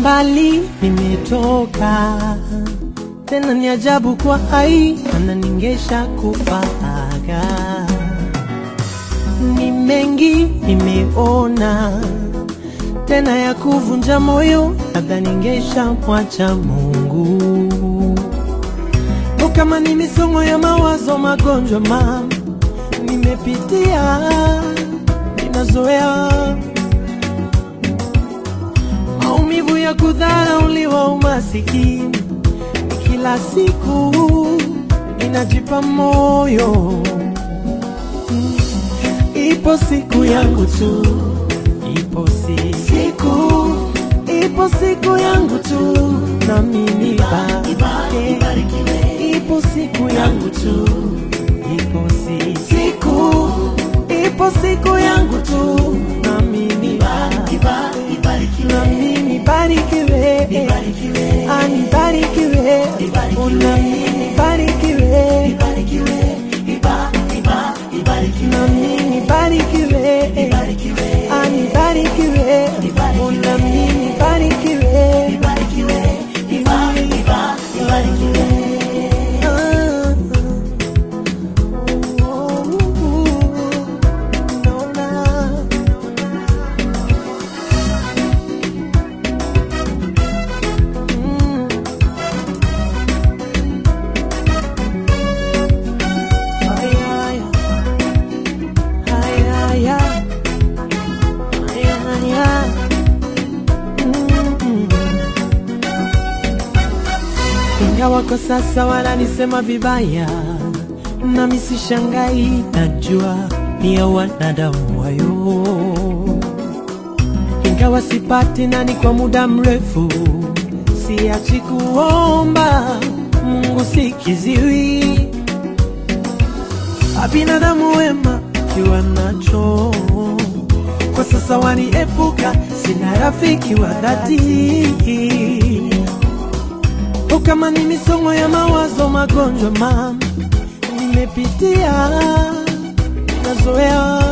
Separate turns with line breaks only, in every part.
mbali nimetoka, tena ni ajabu kwa hai ananingesha kufaga. Ni mengi nimeona, tena ya kuvunja moyo, labda ningesha mwacha Mungu. O, kama ni misongo ya mawazo, magonjwa ma nimepitia, ninazoea maumivu ya kudharauliwa, umasikini kila siku ninajipa moyo, Mm. ipo siku yangu tu, ipo si- siku, ipo siku yangu tu, nami nibarikiwe. Ipo siku yangu tu, ipo si- siku, ipo siku yangu tu, nami nibarikiwe nami nibarikiwe, Ah, nibarikiwe, Oh, nami nibarikiwe, nami nibarikiwe, Ah, nibarikiwe, Oh, nami nibarikiwe, Ah, oh, naona Mm. Ay, ay, ay, ay, ay. Ay, ay, ay. Mm. Ingawa kwa sasa wananisema vibaya, nami sishangai, najua ni ya wanadamu wayo ingawa sipati nani kwa muda mrefu, siachi kuomba Mungu sikiziwi. Binadamu wema kiwa nacho kwa sasa waniepuka, sina rafiki wa dhati. O, kama ni misongo ya mawazo, magonjwa ma nimepitia, nazoea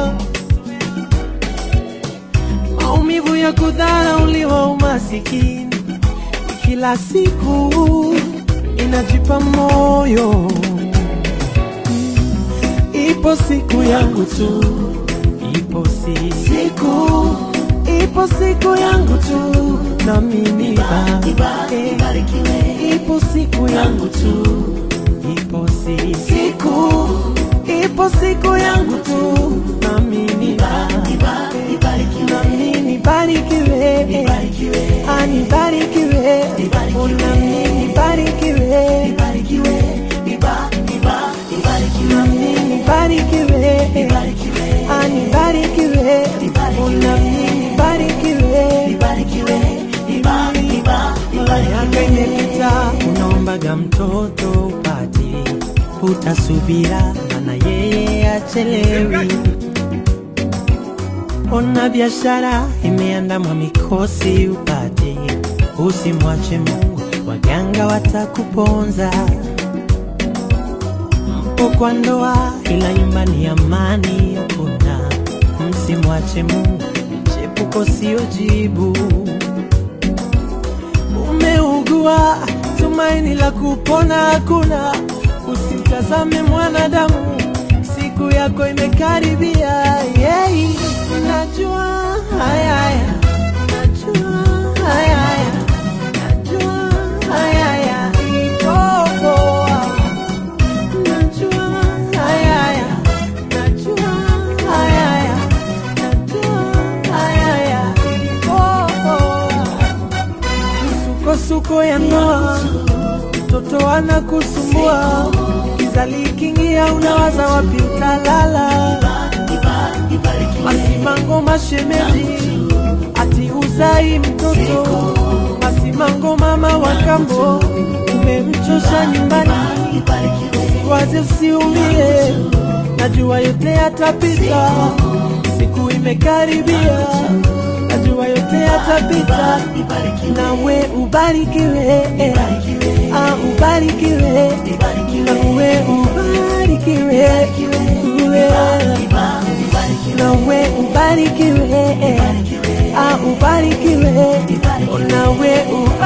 maumivu ya kudharauliwa, umasikini kila siku inajipa moyo. Ipo siku yangu tu, ipo si siku, ipo siku yangu tu, nami nibarikiwe. Ipo siku yangu tu, ipo si siku, ipo siku yangu tu, nami nibarikiwe nami nibarikiwe, Ah, nibarikiwe, Oh, nami nibarikiwe, nami nibarikiwe, Ah, nibarikiwe, Oh, nami nibarikiwe. Miaka imepita, unaombaga mtoto upati, utasubira, maana yeye achelewi. Ona biashara imeandamwa mikosi upate, usimwache Mungu, waganga watakuponza. Mpo kwa ndoa, ila nyumbani amani hakuna. Msimwache Mungu, chepuko sio jibu. Umeugua, tumaini la kupona hakuna. Usimtazame mwanadamu, siku yako imekaribia. Yeah. Najua haya haya, najua haya haya, najua haya haya, iko poa. Najua haya haya, najua haya haya, najua haya haya, iko poa. Misukosuko ya ndoa, mtoto anakusumbua, giza likiingia, unawaza wapi utalala. Masimango mashemeji, ati uzai mtoto. Masimango mama wa kambo, umemchosha nyumbani. Usiwaze, usiumie, najua yote yatapita, siku imekaribia, najua yote yatapita, nawe ubarikiwe, ah, ubarikiwe, nawe ubarikiwe, uwe nawe ubarikiwe, ah, ubarikiwe, nawe